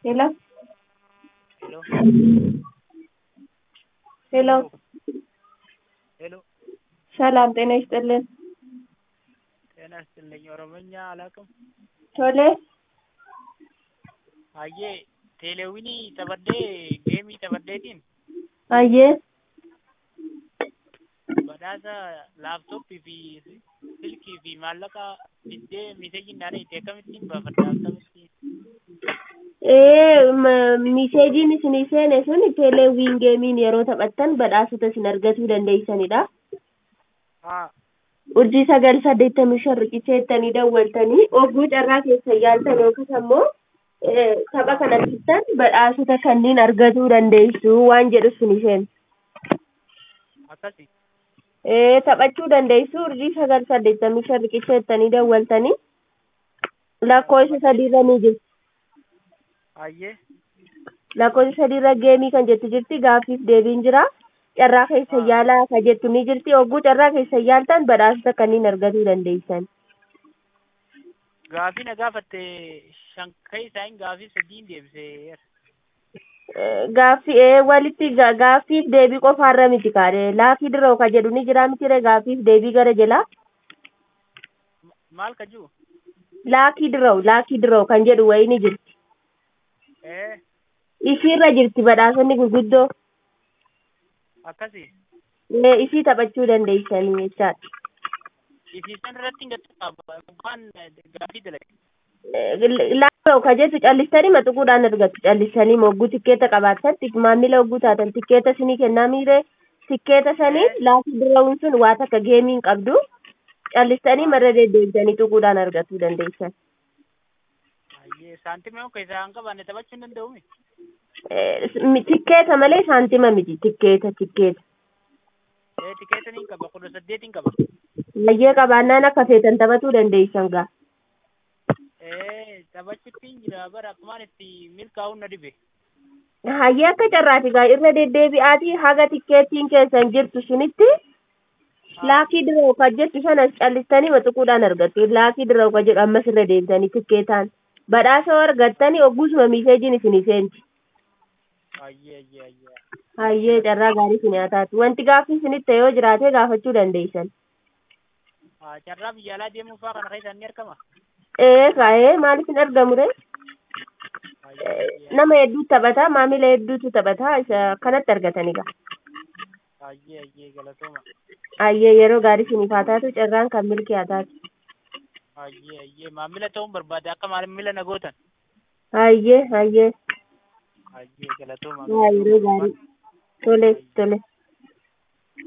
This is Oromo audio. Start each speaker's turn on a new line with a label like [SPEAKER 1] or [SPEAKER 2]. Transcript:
[SPEAKER 1] Hello?
[SPEAKER 2] Hello?
[SPEAKER 1] Hello?
[SPEAKER 2] ሄሎ
[SPEAKER 1] ሰላም ጤና ይስጥልን።
[SPEAKER 2] ጤና ይስጥልኝ። ኦሮሞኛ አላውቅም።
[SPEAKER 1] ቶሌ
[SPEAKER 2] አየ ቴሌዊኒ ተበዴ ጌሚ ተበዴቲን
[SPEAKER 1] አየ
[SPEAKER 2] badhaasa laaptooppii fi silkii fi maallaqa fiddee miseejiin dhaana itti akkamittiin baafadha akkamitti
[SPEAKER 1] ee ma- miseejiin isinii seene sun teeleewwiin geemiin yeroo taphattan badhaasota isin argachuu dandeessanidha.
[SPEAKER 2] haa
[SPEAKER 1] urjii sagal saddeettamii shan riqicha jettanii dawwaltanii ogguu carraa keessa yaaltan yookas ammoo ee, tapha kanattistan badhaasota kanneen argachuu dandeessu waan jedhu isinii seene.
[SPEAKER 2] akkasi
[SPEAKER 1] ee taphachuu dandeessu urjii sagal saddeettamii shan riqicha jettanii dawwaltanii lakkoofsa sadiirra ni jirti.
[SPEAKER 2] ayyee
[SPEAKER 1] lakkoofsa sadiirra geemii kan jettu jirti gaaffiif deebiin jira carraa keessa
[SPEAKER 2] Ah.
[SPEAKER 1] yaalaa ka jettu ni jirti ogguu carraa keessa yaaltan badhaasota kanneen argachuu dandeessan
[SPEAKER 2] gaafii na gaafatte shankay isaan gaafii sadiin deebisee
[SPEAKER 1] Eh, gaaffii ee walitti ga- gaaffiif deebii qofaarra miti kaadhe laafii diroo ka jedhu ni jira mitire gaaffiif deebii gara jalaa
[SPEAKER 2] maal ka jiru
[SPEAKER 1] laakii diroo laakii diroo kan jedhu wayii ni jirti
[SPEAKER 2] ee
[SPEAKER 1] isiirra jirti badhaasonni gurguddoo
[SPEAKER 2] akkasi
[SPEAKER 1] ee isii taphachuu dandeessanii jechaadha
[SPEAKER 2] isiisan irratti gatta mukaan gaafii dalage
[SPEAKER 1] laafoo ka jettu callistanii maxuquudhaan argattu callistanii mogguu tikkeeta qabaatan tik- maamila hogguu taatan tikkeeta sinii kennaa miire tikkeeta sanii laafii diroowwan sun waa takka geemiin qabdu callistanii marra deddeebisanii xuquudhaan argachuu dandeessan
[SPEAKER 2] ayyee saantimee akka isaan qabaanne taphachuu hin danda'umi
[SPEAKER 1] Eh, mi- tikkeeta malee saantima miti tikkeeta tikkeeta
[SPEAKER 2] ee tikeetaniin qaba kudha saddeetiin qaba
[SPEAKER 1] baay'ee qabaannaan akka feetan taphachuu dandeessan gaa
[SPEAKER 2] ee taphachuutiin jira bara akkumaan itti milkaa'uun na dhibe
[SPEAKER 1] hayyee akka carraati gaa irra deddeebi'aatii haga tikkeettiin keessan jirtu sunitti laakii diroo ka jettu sanas callistanii maxuquudhaan argattu laakii diroo ka jedhu ammas irra deebitanii tikkeetaan badhaasa argattanii ogguusuma miseejiin isinii seenti
[SPEAKER 2] ayyee ayyee ayyee
[SPEAKER 1] hayyee carraa gaarii isin haa taatu wanti gaaffii isinitti yoo jiraate gaafachuu dandeessan
[SPEAKER 2] Ah, carraa biyya alaa deemuu fa'aa kana keessaan ni argama
[SPEAKER 1] ee kaa'ee maaliif hin argamu re
[SPEAKER 2] ayyee ayyee
[SPEAKER 1] nama hedduutu taphata maamila hedduutu taphata isa kanatti argatanii gaa
[SPEAKER 2] ayyee ayyee galatooma
[SPEAKER 1] hayyee yeroo gaarii isiniif haa taatu carraan kan milkii haa taatu
[SPEAKER 2] ayyee ayyee maamila ta'uun barbaade akka maamila na gootan
[SPEAKER 1] hayyee hayyee
[SPEAKER 2] ayyee galatooma
[SPEAKER 1] haa yeroo gaarii tole tole